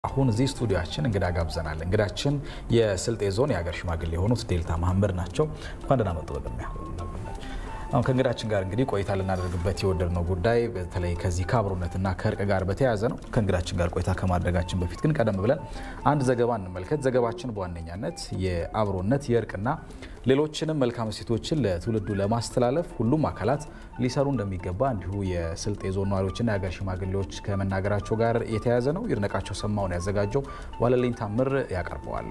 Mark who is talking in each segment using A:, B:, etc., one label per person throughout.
A: አሁን እዚህ ስቱዲዮችን እንግዳ ጋብዘናል። እንግዳችን የስልጤ ዞን የሀገር ሽማግሌ የሆኑት ዴልታ መሀመድ ናቸው። እንኳን ደህና መጡ። በቅድሚያ አሁን ከእንግዳችን ጋር እንግዲህ ቆይታ ልናደርግበት የወደድነው ጉዳይ በተለይ ከዚህ ከአብሮነትና ከእርቅ ጋር በተያያዘ ነው። ከእንግዳችን ጋር ቆይታ ከማድረጋችን በፊት ግን ቀደም ብለን አንድ ዘገባ እንመልከት። ዘገባችን በዋነኛነት የአብሮነት የእርቅና ሌሎችንም መልካም እሴቶችን ለትውልዱ ለማስተላለፍ ሁሉም አካላት ሊሰሩ እንደሚገባ እንዲሁ የስልጤ ዞን ነዋሪዎችና የሀገር ሽማግሌዎች ከመናገራቸው ጋር የተያያዘ ነው። ይድነቃቸው ሰማውን ያዘጋጀው ዋለልኝ ታምር ያቀርበዋል።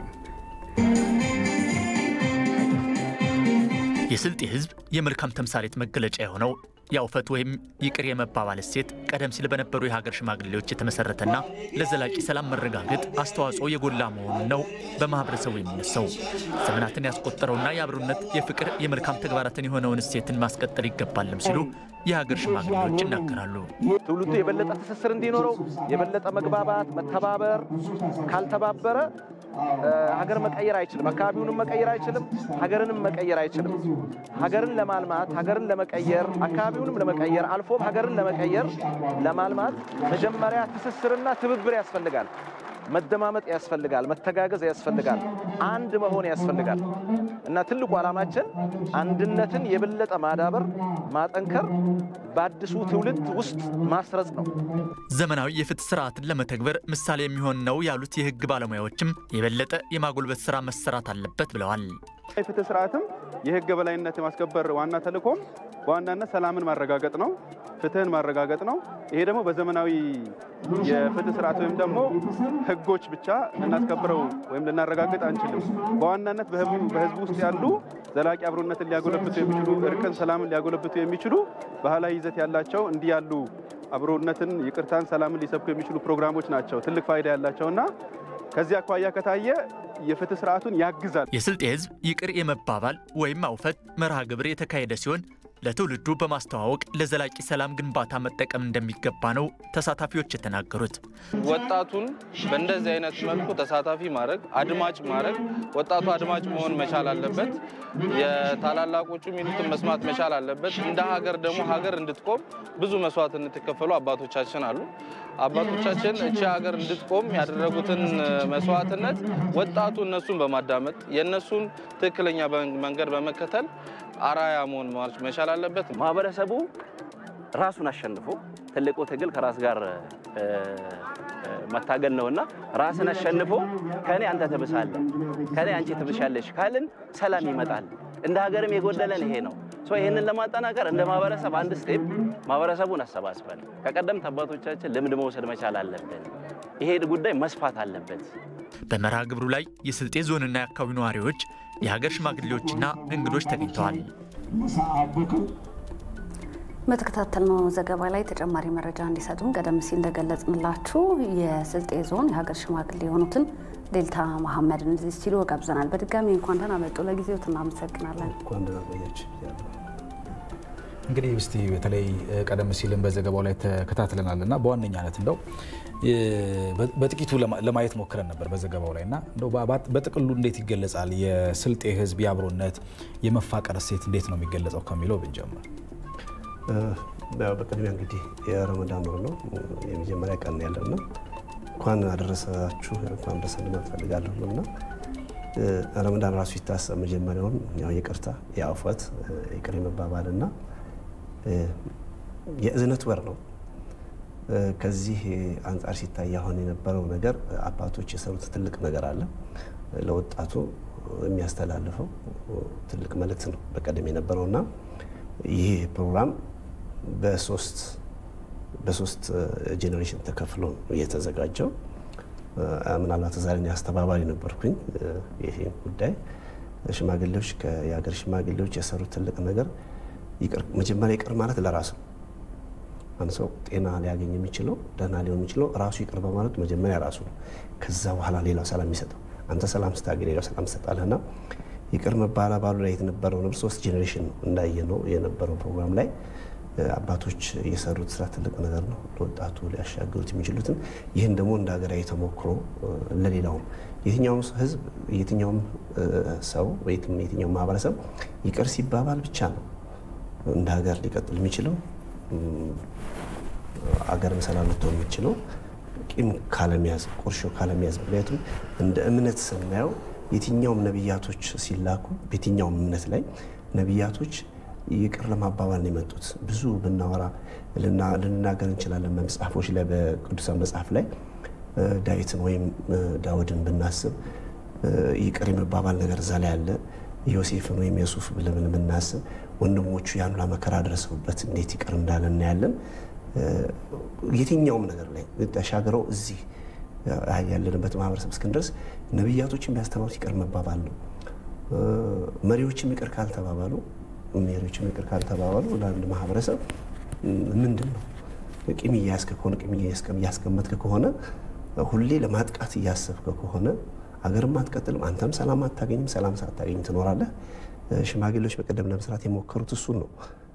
B: የስልጤ ሕዝብ የመልካም ተምሳሌት መገለጫ የሆነው የአውፈት ወይም ይቅር የመባባል እሴት ቀደም ሲል በነበሩ የሀገር ሽማግሌዎች የተመሰረተና ለዘላቂ ሰላም መረጋገጥ አስተዋጽኦ የጎላ መሆኑን ነው በማህበረሰቡ የሚነሳው። ዘመናትን ያስቆጠረውና የአብሮነት የፍቅር፣ የመልካም ተግባራትን የሆነውን እሴትን ማስቀጠል ይገባልም ሲሉ የሀገር ሽማግሌዎች ይናገራሉ።
C: ትውልዱ የበለጠ ትስስር እንዲኖረው የበለጠ መግባባት፣ መተባበር ካልተባበረ ሀገር መቀየር አይችልም። አካባቢውንም መቀየር አይችልም። ሀገርንም መቀየር አይችልም። ሀገርን ለማልማት ሀገርን ለመቀየር አካባቢውንም ለመቀየር አልፎም ሀገርን ለመቀየር ለማልማት መጀመሪያ ትስስርና ትብብር ያስፈልጋል። መደማመጥ ያስፈልጋል። መተጋገዝ ያስፈልጋል። አንድ መሆን ያስፈልጋል እና ትልቁ ዓላማችን አንድነትን የበለጠ ማዳበር፣ ማጠንከር በአዲሱ ትውልድ ውስጥ ማስረጽ ነው።
B: ዘመናዊ የፍትህ ስርዓትን ለመተግበር ምሳሌ የሚሆን ነው ያሉት የህግ ባለሙያዎችም የበለጠ የማጎልበት ስራ መሰራት አለበት ብለዋል።
D: የፍትህ ስርዓትም የህግ በላይነት የማስከበር ዋና ተልእኮም በዋናነት ሰላምን ማረጋገጥ ነው፣ ፍትህን ማረጋገጥ ነው። ይሄ ደግሞ በዘመናዊ የፍትህ ስርዓት ወይም ደግሞ ህጎች ብቻ ልናስከብረው ወይም ልናረጋግጥ አንችልም። በዋናነት በህዝቡ ውስጥ ያሉ ዘላቂ አብሮነትን ሊያጎለብቱ የሚችሉ እርቅን፣ ሰላምን ሊያጎለብቱ የሚችሉ ባህላዊ ይዘት ያላቸው እንዲህ ያሉ አብሮነትን፣ ይቅርታን፣ ሰላምን ሊሰብኩ የሚችሉ ፕሮግራሞች ናቸው ትልቅ ፋይዳ ያላቸውና ከዚህ አኳያ ከታየ የፍትህ ስርዓቱን ያግዛል።
B: የስልጤ ህዝብ ይቅር የመባባል ወይም አውፈት መርሃ ግብር የተካሄደ ሲሆን ለትውልዱ በማስተዋወቅ ለዘላቂ ሰላም ግንባታ መጠቀም እንደሚገባ ነው ተሳታፊዎች የተናገሩት።
E: ወጣቱን በእንደዚህ አይነት መልኩ ተሳታፊ ማድረግ፣ አድማጭ ማድረግ፣ ወጣቱ አድማጭ መሆን መቻል አለበት። የታላላቆቹ የሚሉትን መስማት መቻል አለበት። እንደ ሀገር ደግሞ ሀገር እንድትቆም ብዙ መስዋዕትነት የከፈሉ አባቶቻችን አሉ። አባቶቻችን እቺ ሀገር እንድትቆም ያደረጉትን መስዋዕትነት ወጣቱ እነሱን በማዳመጥ የእነሱን ትክክለኛ መንገድ በመከተል አራያ መሆን መቻል አለበት።
C: ማህበረሰቡ ራሱን አሸንፎ ትልቁ ትግል ከራስ ጋር መታገል ነውና ራስን አሸንፎ ከኔ አንተ ትብሳለህ፣ ከኔ አንቺ ትብሻለሽ ካልን ሰላም ይመጣል። እንደ ሀገርም የጎደለን ይሄ ነው። ይህንን ለማጠናከር እንደ ማህበረሰብ አንድ ስቴፕ ማህበረሰቡን አሰባስበን ከቀደምት አባቶቻችን ልምድ መውሰድ መቻል አለብን። ይሄ ጉዳይ መስፋት አለበት።
B: በመርሃ ግብሩ ላይ የስልጤ ዞንና የአካባቢው ነዋሪዎች፣ የሀገር ሽማግሌዎችና እንግዶች ተገኝተዋል።
F: በተከታተልነው ዘገባ ላይ ተጨማሪ መረጃ እንዲሰጡን ቀደም ሲል እንደገለጽንላችሁ የስልጤ ዞን የሀገር ሽማግሌ የሆኑትን ዴልታ መሀመድን እዚህ ስቱዲዮ ጋብዘናል። በድጋሚ እንኳን ደህና መጡ። ለጊዜው እናመሰግናለን።
A: እንግዲህ እስቲ በተለይ ቀደም ሲልም በዘገባው ላይ ተከታትለናል እና በዋነኛነት እንደው በጥቂቱ ለማየት ሞክረን ነበር በዘገባው ላይ እና እንደው በጥቅሉ እንዴት ይገለጻል የስልጤ ሕዝብ የአብሮነት የመፋቀር እሴት እንዴት ነው የሚገለጸው ከሚለው ብንጀምር።
G: በቅድሚያ እንግዲህ የረመዳን ወር ነው የመጀመሪያ ቀን ያለና እንኳን አደረሳችሁ እንኳን አደረሰን ማለት ፈልጋለሁ እና ረመዳን ራሱ ሲታሰብ መጀመሪያውን ያው ይቅርታ የአውፈት ይቅር የመባባልና የእዝነት ወር ነው። ከዚህ አንጻር ሲታይ አሁን የነበረው ነገር አባቶች የሰሩት ትልቅ ነገር አለ። ለወጣቱ የሚያስተላልፈው ትልቅ መልእክት ነው በቀደም የነበረውና ይህ ፕሮግራም በሶስት በሶስት ጄኔሬሽን ተከፍሎ ነው የተዘጋጀው። ምናልባት ዛሬ አስተባባሪ ነበርኩኝ። ይሄ ጉዳይ ሽማግሌዎች የሀገር ሽማግሌዎች የሰሩት ትልቅ ነገር መጀመሪያ ይቅር ማለት ለራሱ አንድ ሰው ጤና ሊያገኝ የሚችለው ደህና ሊሆን የሚችለው ራሱ ይቅር በማለት መጀመሪያ ራሱ ነው። ከዛ በኋላ ሌላው ሰላም የሚሰጠው አንተ ሰላም ስታገኝ ሌላው ሰላም ትሰጣለህና ይቅር መባባሉ ላይ የተነበረው ነበር። ሶስት ጄኔሬሽን ነው እንዳየ ነው የነበረው ፕሮግራም ላይ አባቶች የሰሩት ስራ ትልቅ ነገር ነው። ለወጣቱ ሊያሻግሩት የሚችሉትን ይህን ደግሞ እንደ ሀገራዊ ተሞክሮ ለሌላውም የትኛውም ህዝብ የትኛውም ሰው የትኛውም ማህበረሰብ ይቅር ሲባባል ብቻ ነው እንደ ሀገር ሊቀጥል የሚችለው አገርን ሰላም ልትሆን የሚችለው ቂም ካለመያዝ፣ ቁርሾ ካለመያዝ። ምክንያቱም እንደ እምነት ስናየው የትኛውም ነቢያቶች ሲላኩ በየትኛውም እምነት ላይ ነቢያቶች ይቅር ለማባባል ነው የመጡት። ብዙ ብናወራ ልንናገር እንችላለን። በመጽሐፎች ላይ በቅዱሳን መጽሐፍ ላይ ዳዊትን ወይም ዳዊድን ብናስብ ይቅር የመባባል ነገር እዛ ላይ አለ። ዮሴፍን ወይም ዮሱፍ ብለን የምናስብ ወንድሞቹ ያን ሁላ መከራ ደረሰውበት እንዴት ይቅር እንዳለ እናያለን። የትኛውም ነገር ላይ ተሻግረው እዚህ ያለንበት ማህበረሰብ እስክንደርስ ነቢያቶች የሚያስተምሩት ይቅር መባባል ነው። መሪዎችም ይቅር ካልተባባሉ መሪዎችም ይቅር ካልተባባሉ ለአንድ ማህበረሰብ ምንድን ነው ቂም እያያዝክ ከሆነ ቂም እያስቀመጥክ ከሆነ ሁሌ ለማጥቃት እያሰብክ ከሆነ አገርም አትቀጥልም፣ አንተም ሰላም አታገኝም። ሰላም ሳታገኝ ትኖራለህ። ሽማግሌዎች በቀደም ለመስራት የሞከሩት እሱን ነው።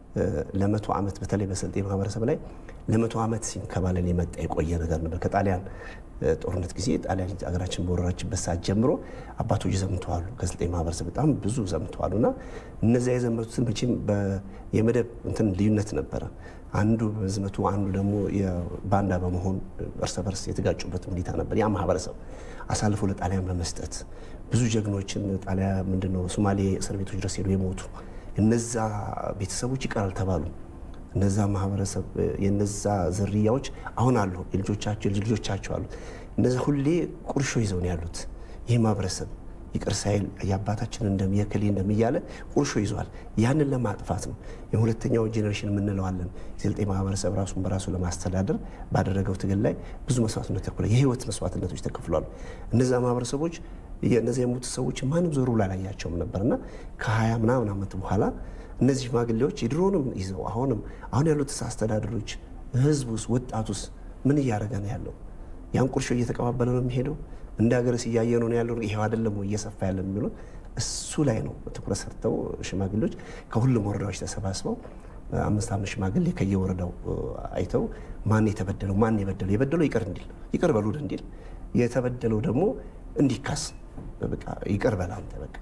G: ለመቶ ዓመት በተለይ በስልጤ ማህበረሰብ ላይ ለመቶ ዓመት ሲንከባለል የመጣ የቆየ ነገር ነበር። ከጣሊያን ጦርነት ጊዜ ጣሊያን ሀገራችን በወረረችበት ሰዓት ጀምሮ አባቶች ዘምተዋሉ። ከስልጤ ማህበረሰብ በጣም ብዙ ዘምተዋሉ እና እነዚያ የዘመቱትን መቼም የመደብ እንትን ልዩነት ነበረ። አንዱ በዝመቱ አንዱ ደግሞ ባንዳ በመሆን እርስ በርስ የተጋጩበት ሁኔታ ነበር። ያ ማህበረሰብ አሳልፎ ለጣሊያን በመስጠት ብዙ ጀግኖችን ጣሊያን ምንድነው ሶማሌ እስር ቤቶች ድረስ ሄዱ የሞቱ እነዛ ቤተሰቦች ይቀር አልተባሉም። እነዛ ማህበረሰብ የነዛ ዝርያዎች አሁን አሉ፣ የልጆቻቸው የልጅ ልጆቻቸው አሉ። እነዛ ሁሌ ቁርሾ ይዘው ነው ያሉት። ይህ ማህበረሰብ ይቅር ሳይል የአባታችን እንደም የከሌ እንደም እያለ ቁርሾ ይዟል። ያንን ለማጥፋት ነው የሁለተኛው ጄኔሬሽን የምንለዋለን። የስልጤ ማህበረሰብ ራሱን በራሱ ለማስተዳደር ባደረገው ትግል ላይ ብዙ መስዋዕትነት ተከፍሏል። የህይወት መስዋዕትነቶች ተከፍሏል። እነዛ ማህበረሰቦች እነዚ የሞቱ ሰዎች ማንም ዞር ብሎ አላያቸውም ነበርና ከሀያ ምናምን ዓመት በኋላ እነዚህ ሽማግሌዎች የድሮንም ይዘው አሁንም አሁን ያሉት አስተዳደሮች ህዝቡስ ወጣቱስ ምን እያደረገ ነው ያለው? ያን ቁርሾ እየተቀባበለ ነው የሚሄደው? እንደ ሀገርስ እያየ ነው ያለው? ይሄው አይደለም እየሰፋ ያለ የሚለው እሱ ላይ ነው ትኩረት ሰጥተው ሽማግሌዎች ከሁሉም ወረዳዎች ተሰባስበው አምስት አምስት ሽማግሌ ከየወረዳው አይተው ማን የተበደለው ማን የበደለው የበደለው ይቅር እንዲል ይቅር በሉን እንዲል የተበደለው ደግሞ እንዲካስ በቃ ይቅር በል አንተ በቃ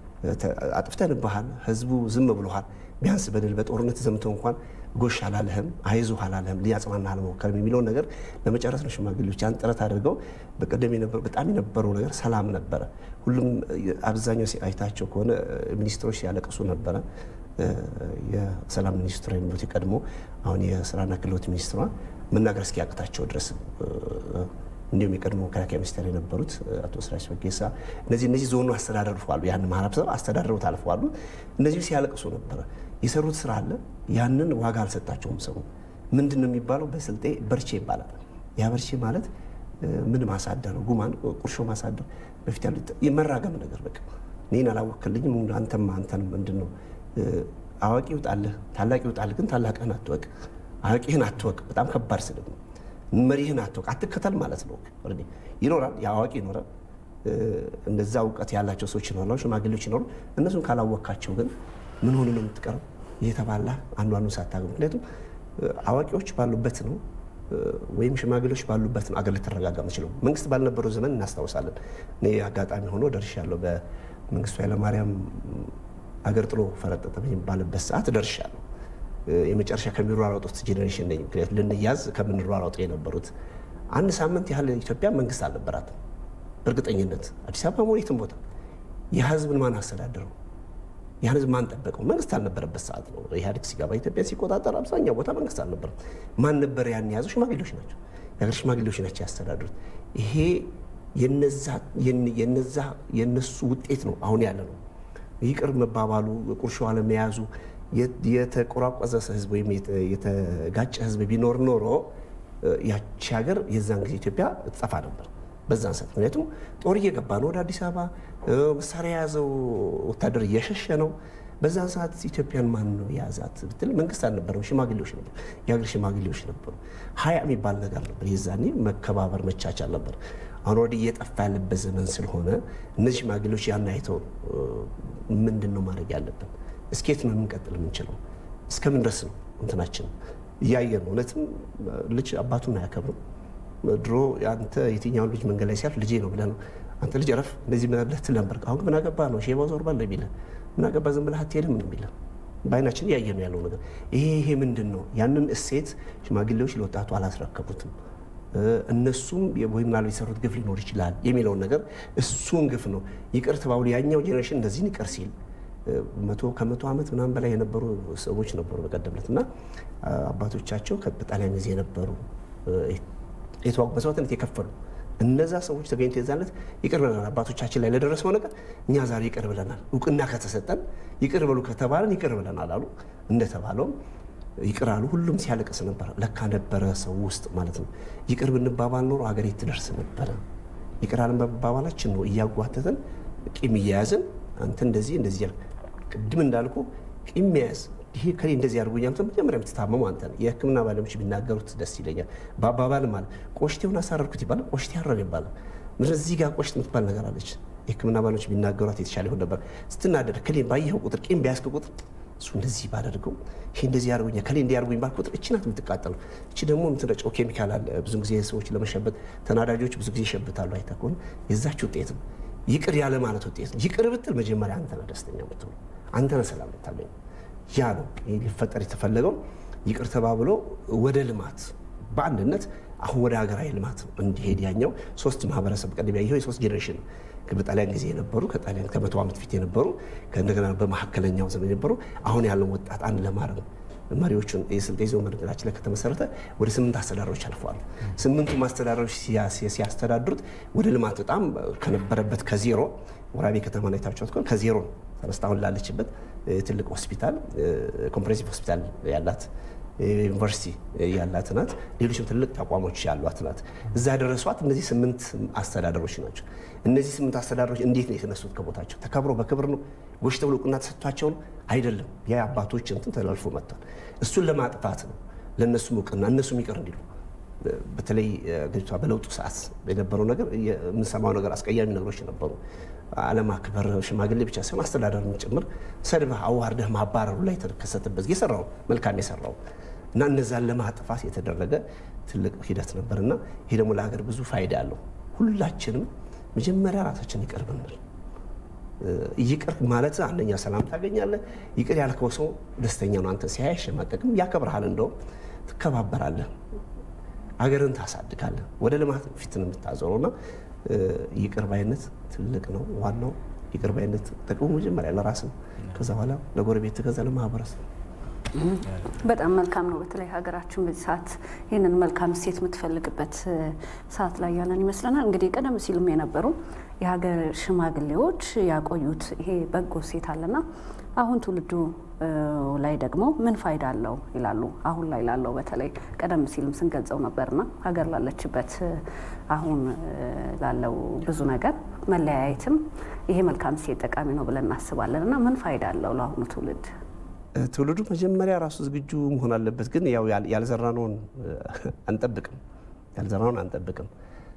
G: አጥፍተንብሃል፣ ህዝቡ ዝም ብሎሃል። ቢያንስ በድል በጦርነት ዘምተው እንኳን ጎሽ አላለህም፣ አይዞህ አላለህም፣ ሊያጽናና አልሞከርም የሚለውን ነገር ለመጨረስ ነው ሽማግሌዎች ያን ጥረት አድርገው። በቀደም በጣም የነበረው ነገር ሰላም ነበረ። ሁሉም አብዛኛው አይታቸው ከሆነ ሚኒስትሮች ሲያለቅሱ ነበረ። የሰላም ሚኒስትሩ የሚሉት የቀድሞ አሁን የስራና ክህሎት ሚኒስትሯ መናገር እስኪያቅታቸው ድረስ እንዲሁም የቀድሞ መከላከያ ሚኒስቴር የነበሩት አቶ ስራጅ ፈጌሳ እነዚህ እነዚህ ዞኑ አስተዳደርፈዋሉ። ያን ማህበረሰብ አስተዳድረው ታልፈዋሉ። እነዚህ ሲያለቅሱ ነበረ። የሰሩት ስራ አለ። ያንን ዋጋ አልሰጣቸውም። ሰው ምንድን ነው የሚባለው? በስልጤ በርቼ ይባላል። ያ በርቼ ማለት ምን ማሳደር ነው? ጉማን ቁርሾ ማሳደር በፊት ያሉ የመራገም ነገር በቃ እኔን አላወክልኝም አንተም አንተንም ምንድን ነው አዋቂ ይውጣልህ፣ ታላቅ ይውጣልህ፣ ግን ታላቅህን አትወቅ፣ አዋቂህን አትወቅ። በጣም ከባድ ስድብ ነው። መሪህን አትወቅ፣ አትከተል ማለት ነው። ይኖራል፣ የአዋቂ ይኖራል፣ እንደዛ እውቀት ያላቸው ሰዎች ይኖራሉ፣ ሽማግሌዎች ይኖሩ። እነሱን ካላወካቸው ግን ምን ሆኑ ነው የምትቀረው? እየተባላ አንዱ አንዱን ሳታገው። ምክንያቱም አዋቂዎች ባሉበት ነው ወይም ሽማግሌዎች ባሉበት ነው አገር ልትረጋጋ የምችለው። መንግስት ባልነበረው ዘመን እናስታውሳለን። እኔ አጋጣሚ ሆኖ ደርሻለሁ። በመንግስቱ ኃይለማርያም አገር ጥሎ ፈረጠጠ በሚባልበት ሰዓት ደርሻለሁ። የመጨረሻ ከሚሯሯጡት ጄኔሬሽን ነኝ። ምክንያቱም ልንያዝ ከምንሯሯጡ የነበሩት አንድ ሳምንት ያህል ኢትዮጵያ መንግስት አልነበራትም። በእርግጠኝነት አዲስ አበባ መሆን የትም ቦታ የህዝብን ማን አስተዳደረው? ያን ህዝብ ማን ጠበቀው? መንግስት አልነበረበት ሰዓት ነው። ኢህአዴግ ሲገባ ኢትዮጵያ ሲቆጣጠር አብዛኛው ቦታ መንግስት አልነበረም። ማን ነበር ያን የያዘው? ሽማግሌዎች ናቸው። የሀገር ሽማግሌዎች ናቸው ያስተዳድሩት። ይሄ የነዛ የነሱ ውጤት ነው አሁን ያለ ነው። ይቅር መባባሉ፣ ቁርሾ አለመያዙ የተቆራቆዘ ህዝብ ወይም የተጋጨ ህዝብ ቢኖር ኖሮ ያቺ ሀገር የዛን ጊዜ ኢትዮጵያ ትጠፋ ነበር በዛን ሰዓት። ምክንያቱም ጦር እየገባ ነው ወደ አዲስ አበባ፣ መሳሪያ የያዘው ወታደር እየሸሸ ነው። በዛን ሰዓት ኢትዮጵያን ማን ነው የያዛት ብትል መንግስት አልነበረም፣ ሽማግሌዎች ነበሩ፣ የሀገር ሽማግሌዎች ነበሩ። ሀያ የሚባል ነገር ነበር የዛኔ፣ መከባበር መቻቻል ነበር። አሁን ወዲህ እየጠፋ ያለበት ዘመን ስለሆነ እነዚህ ሽማግሌዎች ያን አይተው ምንድን ነው ማድረግ ያለብን እስኬት ነው የምንቀጥል የምንችለው? እስከምን ድረስ ነው እንትናችን እያየን ነው። እውነትም ልጅ አባቱን አያከብርም። ድሮ አንተ የትኛውን ልጅ መንገድ ላይ ሲያልፍ ልጄ ነው ብለህ ነው አንተ ልጅ ረፍ እንደዚህ ብለህ ትል ነበር። አሁን ምን አገባ ነው ሼባው ዞር ባለ የሚልህ ምን አገባ ዝም ብለህ አትሄድም ነው የሚልህ። በአይናችን እያየ ነው ያለው ነገር ይሄ ይሄ ምንድን ነው? ያንን እሴት ሽማግሌዎች ለወጣቱ አላስረከቡትም። እነሱም ወይ ምናልባት የሰሩት ግፍ ሊኖር ይችላል የሚለውን ነገር እሱን ግፍ ነው ይቅር ተባብሎ ያኛው ጄኔሬሽን እንደዚህን ይቅር ሲል መቶ ከመቶ ዓመት ምናምን በላይ የነበሩ ሰዎች ነበሩ በቀደምለት እና አባቶቻቸው በጣሊያን ጊዜ የነበሩ የተዋጉ መስዋዕትነት የከፈሉ እነዛ ሰዎች ተገኝቶ የዛለት ይቅር ብለናል። አባቶቻችን ላይ ለደረሰው ነገር እኛ ዛሬ ይቅር ብለናል። እውቅና ከተሰጠን ይቅር በሉ ከተባለን ይቅር ብለናል አሉ። እንደተባለውም ይቅር አሉ። ሁሉም ሲያለቅስ ነበር። ለካ ነበረ ሰው ውስጥ ማለት ነው። ይቅር ብንባባል ኖሮ ሀገር ትደርስ ነበረ። ይቅር አለን በመባባላችን ነው እያጓተተን ቂም እያያዝን አንተ እንደዚህ እንደዚህ ያልክ ቅድም እንዳልኩ ቂም መያዝ ይሄ ከሌ እንደዚህ አድርጎኛል ብለህ መጀመሪያ የምትታመሙ አንተ ነህ። የሕክምና ባለሙያዎች ቢናገሩት ደስ ይለኛል። በአባባል ማለት ቆሽቴውን አሳረርኩት ይባላል፣ ቆሽቴ አረር ይባላል። እዚህ ጋር ቆሽት የምትባል ነገር አለች። የሕክምና ባለሙያዎች ቢናገሯት የተሻለ ይሆን ነበር። ስትናደድ ከሌ ባየኸው ቁጥር ቂም ቢያስክ ቁጥር እሱ እንደዚህ ባደርገው ይሄ እንደዚህ አድርጎኛል ከሌ እንዲህ አድርጎኝ ባልክ ቁጥር እቺ ናት የምትቃጠለው። እቺ ደግሞ የምትረጨው ኬሚካል አለ። ብዙ ጊዜ ሰዎች ለመሸበት ተናዳጆች ብዙ ጊዜ ይሸብታሉ። አይተህ ከሆነ የዛች ውጤት ነው። ይቅር ያለ ማለት ውጤት ነው። ይቅር ብትል መጀመሪያ አንተ ነህ ደስተኛ የምትሆነው፣ አንተ ነህ ሰላም የምታገኘው። ያ ነው ሊፈጠር የተፈለገው። ይቅር ተባብሎ ወደ ልማት በአንድነት አሁን ወደ ሀገራዊ ልማት እንዲሄድ ያኛው ሶስት ማህበረሰብ ቀደም ያየው የሶስት ጄኔሬሽን በጣሊያን ጊዜ የነበሩ ከጣሊያን ከመቶ ዓመት ፊት የነበሩ ከእንደገና በመካከለኛው ዘመን የነበሩ አሁን ያለው ወጣት አንድ ለማድረግ መሪዎቹን የስልጤ ዞን በነገራችን ላይ ከተመሰረተ ወደ ስምንት አስተዳደሮች አልፈዋል። ስምንቱም አስተዳደሮች ሲያስተዳድሩት ወደ ልማት በጣም ከነበረበት ከዜሮ ወራቤ ከተማ ላይ ታችኋት ከሆነ ከዜሮ ተነስታ አሁን ላለችበት ትልቅ ሆስፒታል ኮምፕሬሲቭ ሆስፒታል ያላት ዩኒቨርሲቲ ያላት ናት። ሌሎችም ትልቅ ተቋሞች ያሏት ናት። እዛ ያደረሷት እነዚህ ስምንት አስተዳደሮች ናቸው። እነዚህ ስምንት አስተዳደሮች እንዴት ነው የተነሱት? ከቦታቸው ተከብሮ በክብር ነው ጎሽ ተብሎ እውቅና ተሰጥቷቸው ነው? አይደለም። ያ አባቶች እንትን ተላልፎ መጥቷል። እሱን ለማጥፋት ነው ለእነሱም እውቅና እነሱም ይቅር እንዲሉ በተለይ ሀገሪቷ በለውጡ ሰዓት የነበረው ነገር የምንሰማው ነገር አስቀያሚ ነገሮች ነበሩ። አለማክበር ሽማግሌ ብቻ ሳይሆን አስተዳደርን ጭምር ሰድበህ አዋርደህ ማባረሩ ላይ የተከሰተበት የሰራው መልካም የሰራው እና እነዛን ለማጥፋት የተደረገ ትልቅ ሂደት ነበር እና ይሄ ደግሞ ለሀገር ብዙ ፋይዳ አለው። ሁላችንም መጀመሪያ ራሳችን ይቅር ብንል ይቅር ማለት አንደኛ ሰላም ታገኛለህ። ይቅር ያልከው ሰው ደስተኛ ነው። አንተ ሲያይ አይሸማቀቅም፣ ያከብርሃል፣ እንደውም ትከባበራለህ፣ አገርን ታሳድጋለህ፣ ወደ ልማት ፊትን የምታዞረው እና ይቅር ባይነት ትልቅ ነው። ዋናው ይቅር ባይነት ጥቅሙ መጀመሪያ ለራስ ነው፣ ከዛ በኋላ ለጎረቤት፣ ከዛ ለማህበረሰብ።
F: በጣም መልካም ነው። በተለይ ሀገራችን በዚህ ሰዓት ይህንን መልካም እሴት የምትፈልግበት ሰዓት ላይ ያለን ይመስለናል። እንግዲህ ቀደም ሲሉም የነበሩ የሀገር ሽማግሌዎች ያቆዩት ይሄ በጎ እሴት አለና አሁን ትውልዱ ላይ ደግሞ ምን ፋይዳ አለው ይላሉ። አሁን ላይ ላለው በተለይ ቀደም ሲልም ስንገልጸው ነበርና ሀገር ላለችበት አሁን ላለው ብዙ ነገር መለያየትም ይሄ መልካም እሴት ጠቃሚ ነው ብለን እናስባለን እና ምን ፋይዳ አለው ለአሁኑ ትውልድ?
G: ትውልዱ መጀመሪያ ራሱ ዝግጁ መሆን አለበት። ግን ያው ያልዘራነውን አንጠብቅም፣ ያልዘራነውን አንጠብቅም።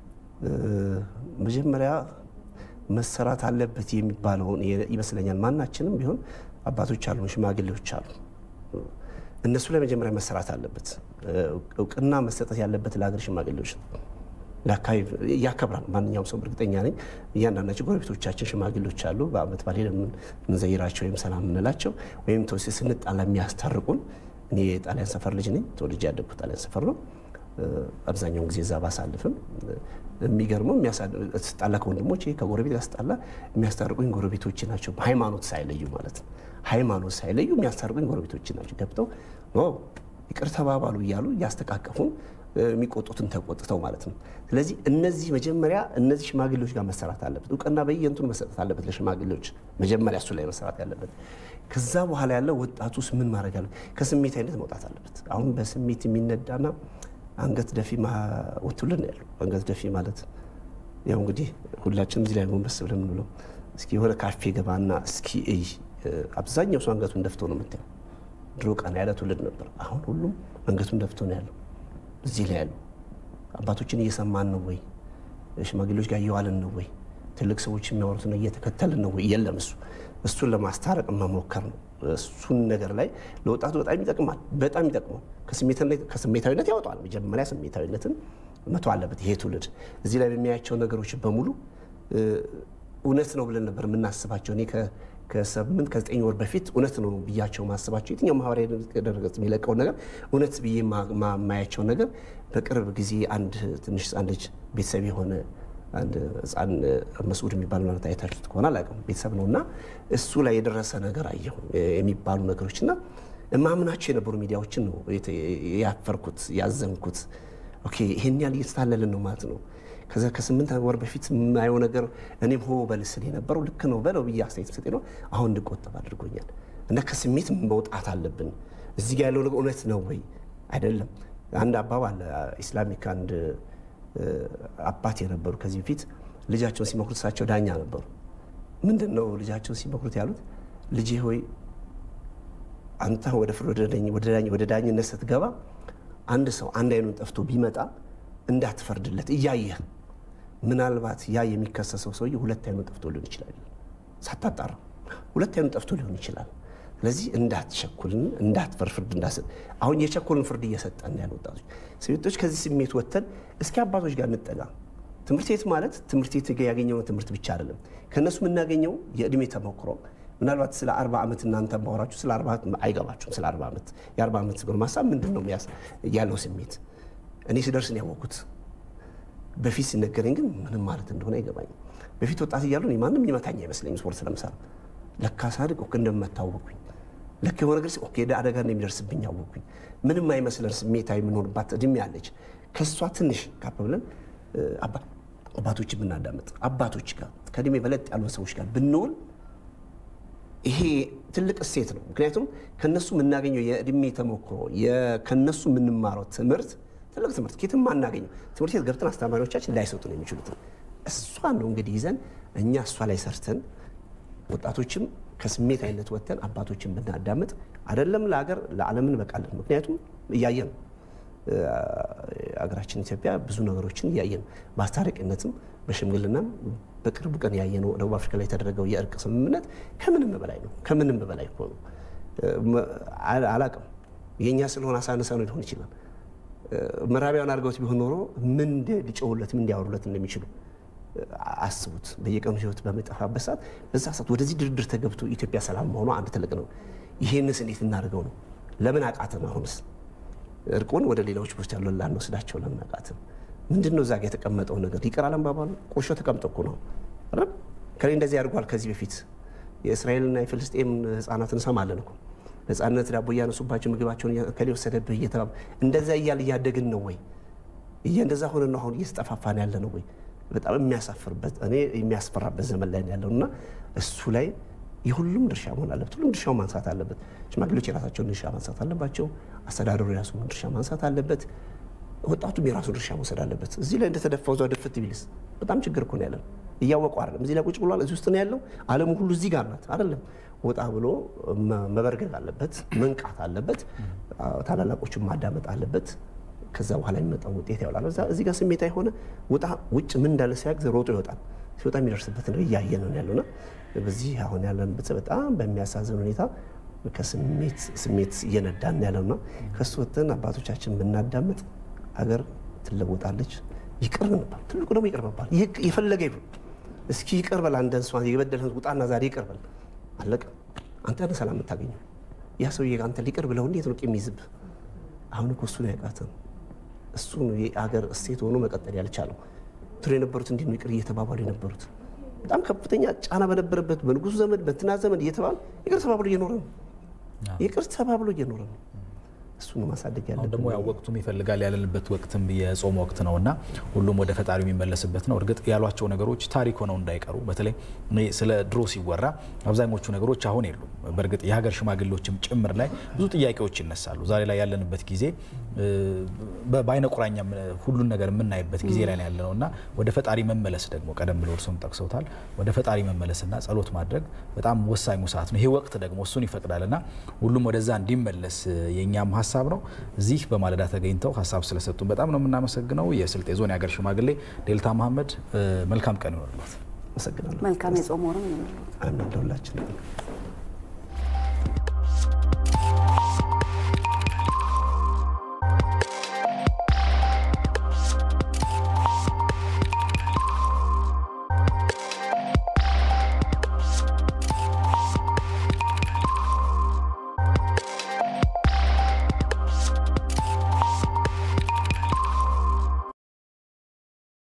G: መጀመሪያ መሰራት አለበት የሚባለውን ይመስለኛል። ማናችንም ቢሆን አባቶች አሉ፣ ሽማግሌዎች አሉ። እነሱ ላይ መጀመሪያ መሰራት አለበት። እውቅና መሰጠት ያለበት ለሀገር ሽማግሌዎች ነው። ለአካባቢ ያከብራል። ማንኛውም ሰው እርግጠኛ ነኝ እያንዳንዳቸው ጎረቤቶቻችን ሽማግሌዎች አሉ። በአመት ባሌ የምንዘይራቸው ወይም ሰላም የምንላቸው ወይም ስንጣላ የሚያስታርቁን። እኔ የጣሊያን ሰፈር ልጅ ነኝ። ተወልጄ ያደግኩት ጣሊያን ሰፈር ነው። አብዛኛውን ጊዜ እዛ ባሳልፍም የሚገርመው ስጣላ ከወንድሞቼ ከጎረቤት ጋር ስጣላ የሚያስታርቁኝ ጎረቤቶች ናቸው። ሃይማኖት ሳይለዩ ማለት ነው። ሃይማኖት ሳይለዩ የሚያስታርቁኝ ጎረቤቶች ናቸው። ገብተው ይቅር ተባባሉ እያሉ እያስተቃቀፉን የሚቆጡትን ተቆጥተው ማለት ነው። ስለዚህ እነዚህ መጀመሪያ እነዚህ ሽማግሌዎች ጋር መሰራት አለበት። እውቅና በየእንትኑ መሰጠት አለበት ለሽማግሌዎች መጀመሪያ እሱ ላይ መሰራት ያለበት። ከዛ በኋላ ያለው ወጣቱስ ምን ማድረግ አለ? ከስሜታዊነት መውጣት አለበት። አሁን በስሜት የሚነዳና አንገት ደፊ ውትውልን ያለው አንገት ደፊ ማለት ያው እንግዲህ ሁላችንም እዚህ ላይ ጎንበስ ብለን ብለው እስኪ የሆነ ካፌ ገባና እስኪ እይ። አብዛኛው ሰው አንገቱን ደፍቶ ነው የምታየው። ድሮ ቀና ያለ ትውልድ ነበር። አሁን ሁሉም አንገቱን ደፍቶ ነው ያለው። እዚህ ላይ ያሉ አባቶችን እየሰማን ነው ወይ? ሽማግሌዎች ጋር እየዋልን ነው ወይ? ትልቅ ሰዎች የሚያወሩትን እየተከተልን ነው ወይ? የለም። እሱ እሱን ለማስታረቅ መሞከር ነው። እሱን ነገር ላይ ለወጣቱ በጣም ይጠቅማል። በጣም ይጠቅማል። ከስሜታዊነት ያወጣዋል። መጀመሪያ ስሜታዊነትን መቶ አለበት ይሄ ትውልድ። እዚህ ላይ በሚያያቸው ነገሮች በሙሉ እውነት ነው ብለን ነበር የምናስባቸው። እኔ ከስምንት ከዘጠኝ ወር በፊት እውነት ነው ብያቸው ማስባቸው የትኛው ማህበራዊ ድረገጽ የሚለቀውን ነገር እውነት ብዬ ማያቸው ነገር በቅርብ ጊዜ አንድ ትንሽ ህፃን ልጅ ቤተሰብ የሆነ አንድ ህፃን መስዑድ የሚባል ማለት አይታችሁት ከሆነ አላውቅም፣ ቤተሰብ ነው እና እሱ ላይ የደረሰ ነገር አየሁ የሚባሉ ነገሮች እና እማምናቸው የነበሩ ሚዲያዎችን ነው ያፈርኩት ያዘንኩት። ኦኬ ይሄን ያህል እየተታለልን ነው ማለት ነው። ከዛ ከስምንት ወር በፊት የማየው ነገር እኔም ሆ በልስል የነበረው ልክ ነው በለው ብዬ አስተያየት ሰጤ ነው አሁን እንድቆጠብ አድርጎኛል። እና ከስሜት መውጣት አለብን። እዚህ ጋር ያለው ነገር እውነት ነው ወይ አይደለም? አንድ አባባል ኢስላሚክ አንድ አባት የነበሩ ከዚህ በፊት ልጃቸውን ሲመክሩት እሳቸው ዳኛ ነበሩ። ምንድን ነው ልጃቸውን ሲመክሩት ያሉት? ልጄ ሆይ አንተ ወደ ፍርድ ወደ ዳኝነት ስትገባ አንድ ሰው አንድ አይኑን ጠፍቶ ቢመጣ እንዳትፈርድለት እያየህ ምናልባት ያ የሚከሰሰው ሰውዬ ሁለት አይኑን ጠፍቶ ሊሆን ይችላል። ሳታጣራ ሁለት አይኑን ጠፍቶ ሊሆን ይችላል። ስለዚህ እንዳትቸኩልን፣ እንዳትፈር ፍርድ እንዳሰጥ አሁን የቸኮልን ፍርድ እየሰጠን ያለ ወጣቶች ሴቶች ከዚህ ስሜት ወጥተን እስኪ አባቶች ጋር እንጠጋ። ትምህርት ቤት ማለት ትምህርት ቤት ያገኘው ትምህርት ብቻ አይደለም። ከእነሱ የምናገኘው የእድሜ ተሞክሮ ምናልባት ስለ አርባ ዓመት እናንተ ባወራችሁ ስለ አርባ አይገባችሁም። ስለ አርባ ዓመት የአርባ ዓመት ጎልማሳ ምንድን ነው ያለው ስሜት እኔ ስደርስ ነው ያወቅኩት። በፊት ሲነገረኝ ግን ምንም ማለት እንደሆነ አይገባኝም። በፊት ወጣት እያሉ ማንም ሊመታኝ አይመስለኝም ስፖርት ስለምሰራ። ለካ ሳድግ ኦኬ እንደምታወቅኩኝ ልክ የሆነ ነገር ኦኬ አደጋ እንደሚደርስብኝ አወቅኩኝ። ምንም አይመስለን ስሜታዊ የምንሆንባት እድሜ አለች። ከእሷ ትንሽ ካፕ ብለን አባቶች ብናዳምጥ አባቶች ጋር ከእድሜ በለጥ ያሉ ሰዎች ጋር ብንውል ይሄ ትልቅ እሴት ነው። ምክንያቱም ከነሱ የምናገኘው የእድሜ ተሞክሮ ከነሱ የምንማረው ትምህርት ትልቅ ትምህርት ኬትም አናገኘው። ትምህርት ቤት ገብተን አስተማሪዎቻችን ላይሰጡ ነው የሚችሉት። እሷን ነው እንግዲህ ይዘን እኛ እሷ ላይ ሰርተን ወጣቶችም ከስሜት አይነት ወጥተን አባቶችን ብናዳምጥ አይደለም ለሀገር ለዓለምን በቃለን። ምክንያቱም እያየን አገራችን ኢትዮጵያ ብዙ ነገሮችን እያየን በአስታራቂነትም በሽምግልናም በቅርቡ ቀን ያየነው ደቡብ አፍሪካ ላይ የተደረገው የእርቅ ስምምነት ከምንም በላይ ነው። ከምንም በላይ እኮ ነው። አላቅም የእኛ ስለሆነ አሳነሰ ነው ሊሆን ይችላል። ምዕራቢያን አድርገውት ቢሆን ኖሮ ምን ሊጮሁለት ምን እንዲያወሩለት እንደሚችሉ አስቡት። በየቀኑ ህይወት በሚጠፋበት ሰዓት በዛ ሰዓት ወደዚህ ድርድር ተገብቶ ኢትዮጵያ ሰላም መሆኗ አንድ ትልቅ ነው። ይሄንስ እንዴት እናደርገው ነው? ለምን አቃተን? አሁንስ እርቁን ወደ ሌሎች ውስጥ ያሉ ላንወስዳቸው ለምን አቃተን? ምንድን ነው እዛ ጋ የተቀመጠው ነገር? ይቅር አለመባባሉ ቁርሾ ተቀምጦ እኮ ነው። ከላይ እንደዚህ አድርጓል። ከዚህ በፊት የእስራኤልና የፍልስጤም ህፃናት እንሰማለን እኮ ነፃነት ዳቦ እያነሱባቸው ምግባቸውን ከሌ ወሰደብህ እየተባሉ እንደዛ እያል እያደግን ነው ወይ? እንደዛ ሆነ ነው አሁን እየተጠፋፋን ያለ ነው ወይ? በጣም የሚያሳፍርበት እኔ የሚያስፈራበት ዘመን ላይ ያለው እና እሱ ላይ የሁሉም ድርሻ መሆን አለበት። ሁሉም ድርሻው ማንሳት አለበት። ሽማግሌዎች የራሳቸውን ድርሻ ማንሳት አለባቸው። አስተዳደሩ የራሱን ድርሻ ማንሳት አለበት። ወጣቱም የራሱን ድርሻ መውሰድ አለበት። እዚህ ላይ እንደተደፋው እዛው ድፍት ቢልስ በጣም ችግር እኮ ነው ያለን። እያወቁ አይደለም። እዚህ ላይ ቁጭ ብሏል። እዚህ ውስጥ ነው ያለው። ዓለሙ ሁሉ እዚህ ጋር ናት አይደለም። ወጣ ብሎ መበርገግ አለበት፣ መንቃት አለበት፣ ታላላቆችን ማዳመጥ አለበት። ከዛ በኋላ የሚመጣው ውጤት ያውላል። እዚህ ጋር ስሜታ የሆነ ወጣ ውጭ ምን እንዳለ ሲያግዝ ሮጦ ይወጣል። ሲወጣ የሚደርስበት ነው እያየ ነው ያለውና በዚህ አሁን ያለንበት በጣም በሚያሳዝን ሁኔታ ከስሜት ስሜት እየነዳን ያለውና ከሱ ወጥተን አባቶቻችን ብናዳምጥ አገር ትለወጣለች። ይቅር ብንባል ትልቁ ደግሞ ይቅር መባል የፈለገ ይሁን እስኪ ይቅር በል አንተን እሷን የበደልህን ውጣና ዛሬ ይቅር በል አለቀ። አንተ ነህ ሰላም የምታገኘው። ያ ሰውዬ አንተ ሊቅር ብለው እንዴት ነው ቂም ይዝብህ? አሁን እኮ እሱ ነው ያቃተን። እሱ ነው የአገር እሴት ሆኖ መቀጠል ያልቻለው። ትሮ የነበሩት እንዲህ ነው ይቅር እየተባባሉ የነበሩት በጣም ከፍተኛ ጫና በነበረበት በንጉሱ ዘመን በእንትና ዘመን እየተባሉ ይቅር ተባብሎ እየኖረ ነው። ይቅር ተባብሎ እየኖረ ነው። እሱ ነው ማሳደግ
A: አሁን
G: ያለብን።
A: ደግሞ ያው ወቅቱም ይፈልጋል ያለንበት ወቅትም የጾም ወቅት ነው እና ሁሉም ወደ ፈጣሪ የሚመለስበት ነው። እርግጥ ያሏቸው ነገሮች ታሪክ ሆነው እንዳይቀሩ በተለይ እኔ ስለ ድሮ ሲወራ አብዛኞቹ ነገሮች አሁን የሉም። በእርግጥ የሀገር ሽማግሌዎችም ጭምር ላይ ብዙ ጥያቄዎች ይነሳሉ። ዛሬ ላይ ያለንበት ጊዜ በአይነ ቁራኛ ሁሉን ነገር የምናይበት ጊዜ ላይ ያለ ነው እና ወደ ፈጣሪ መመለስ ደግሞ ቀደም ብሎ እርሱም ጠቅሰውታል። ወደ ፈጣሪ መመለስና ጸሎት ማድረግ በጣም ወሳኙ ሰዓት ነው። ይሄ ወቅት ደግሞ እሱን ይፈቅዳል እና ሁሉም ወደዛ እንዲመለስ የእኛም ሀሳብ ነው። እዚህ በማለዳ ተገኝተው ሀሳብ ስለሰጡን በጣም ነው የምናመሰግነው። የስልጤ ዞን የሀገር ሽማግሌ ዴልታ መሀመድ መልካም ቀን ይሆንልዎት።
G: አመሰግናለሁ።
F: መልካም የጾም ወርም ይሁንልዎት።
G: አሜን ለሁላችን